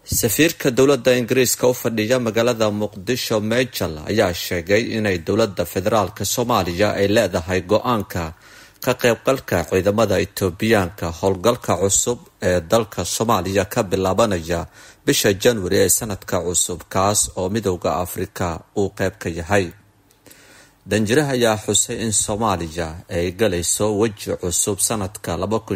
safiirka dowladda ingiriiska u fadhiya magaalada muqdisho mejal ayaa sheegay inay dowladda federaalk soomaaliya ay leedahay go-aanka ka qaybgalka ciidamada itoobiyaanka howlgalka cusub ee dalka soomaaliya ka bilaabanaya bisha januari ee sanadka cusub kaas oo midowda afrika uu qeyb ka yahay danjiraha ayaa xusay in soomaaliya ay galayso weji cusub sanadka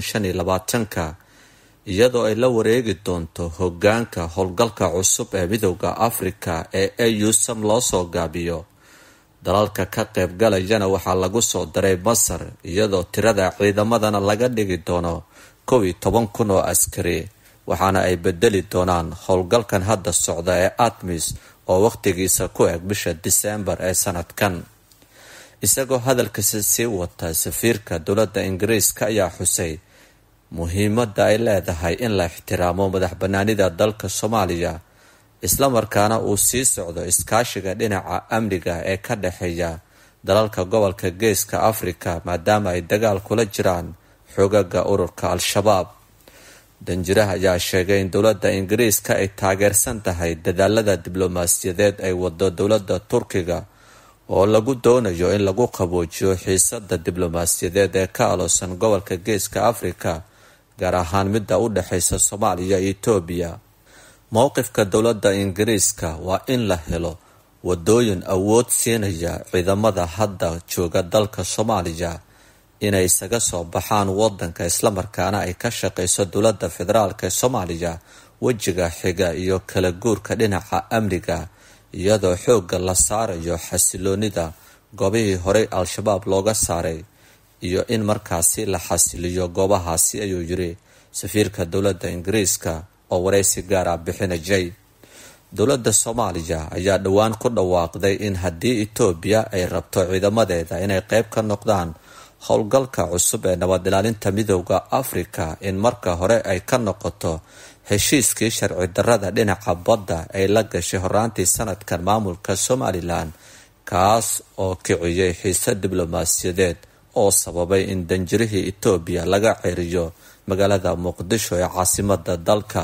ka iyadoo ay la wareegi doonto hogaanka howlgalka cusub ee midowda afrika ee au sam loo soo gaabiyo dalalka ka qaybgalayana waxaa lagu soo daray masar iyadoo tirada ciidamadana laga dhigi doono kow iyo toban kun oo askari waxaana ay bedeli doonaan howlgalkan hadda socda ee atmis oo wakhtigiisa ku eg bisha diseembar ee sanadkan isagoo hadalkiisa sii wata safiirka dowladda ingiriiska ayaa xusay muhiimadda ay leedahay in la ixtiraamo madax banaanida dalka soomaaliya islamarkaana uu sii socdo iskaashiga dhinaca amniga ee ka dhexeeya dalalka gobolka geeska afrika maadaama ay dagaal kula jiraan xogaga ururka al-shabaab danjiraha ayaa sheegay in dowladda ingiriiska ay taageersan tahay dadaalada diblomaasiyadeed ay wado dowladda turkiga oo lagu doonayo in lagu qaboojiyo xiisada diblomaasiyadeed ee ka aloosan gobolka geeska afrika gaar ahaan midda u dhexeysa soomaaliya iyo etoobiya mowqifka dowladda ingiriiska waa in la helo wadooyin awood siinaya ciidamada hadda jooga dalka soomaaliya inay isaga soo baxaan wadanka islamarkaana ay ka shaqeyso dowladda federaalk ee soomaaliya wejiga xiga iyo kala guurka dhinaca amniga iyadoo xoogga la saarayo xasiloonida goobihii horey al-shabaab looga saaray iyo in markaasi la xasiliyo goobahaasi ayuu yiri safiirka dowladda ingiriiska oo wareysi gaar ah bixinajay dowladda soomaaliya ayaa dhowaan ku dhawaaqday in haddii etoobiya ay rabto ciidamadeeda inay qeyb ka noqdaan howlgalka cusub ee nabad ilaalinta midowda afrika in marka hore ay ka noqoto heshiiskii sharci darrada dhinaca badda ay la gashay horaantii sanadkan maamulka somalilan kaas oo kiciyay xiise diblomaasiyadeed oo sababay in danjirihii etoobiya laga ceriyo magaalada muqdisho ee caasimada dalka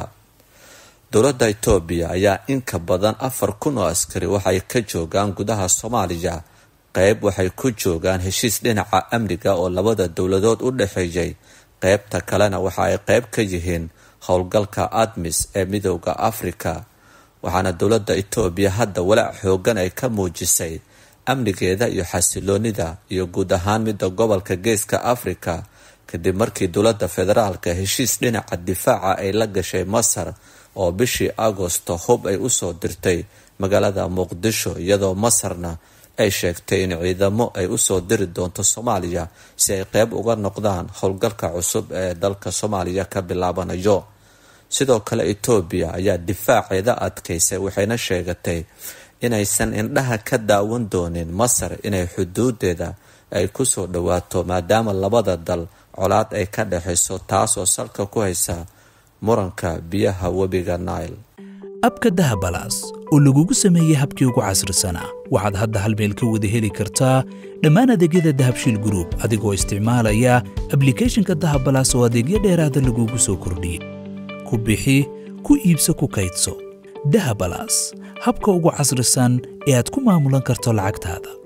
dowladda etoobiya ayaa inka badan afar kun oo askari waxay ka joogaan gudaha soomaaliya qeyb waxay ku joogaan heshiis dhinaca amniga oo labada dowladood u dhexeeyay qeybta kalena waxa ay qeyb ka yihiin howlgalka admis ee midowda afrika waxaana dowladda etoobiya hadda walaac xoogan ay ka muujisay amnigeeda iyo xasiloonida iyo guud ahaan midda gobolka geeska afrika kadib markii dowladda federaalka heshiis dhinaca difaaca ay la gashay masar oo bishii agosto hub ay usoo dirtay magaalada muqdisho iyadoo masarna ay sheegtay in ciidamo ay usoo diri doonto soomaaliya si ay qeyb uga noqdaan howlgalka cusub ee dalka soomaaliya ka bilaabanayo sidoo kale etoobiya ayaa difaaceeda adkaysay waxayna sheegatay inaysan indhaha ka daawan doonin masar inay xuduudeeda ay kusoo dhawaato maadaama labada dal colaad ay ka dhexayso taasoo salka ku haysa muranka biyaha webiga nile abka dahabalaas oo lagugu sameeyey habkii ugu casrisanaa waxaad hadda hal meel ka wada heli kartaa dhammaan adeegyada dahabshiil gruub adigoo isticmaalaya ablikhethonka dahabalaas oo adeegyo dheeraada lagugu soo kordhiyey ku bixi ku iibso ku kaydso dahabalaas habka ugu casrisan ee aad ku maamulan karto lacagtaada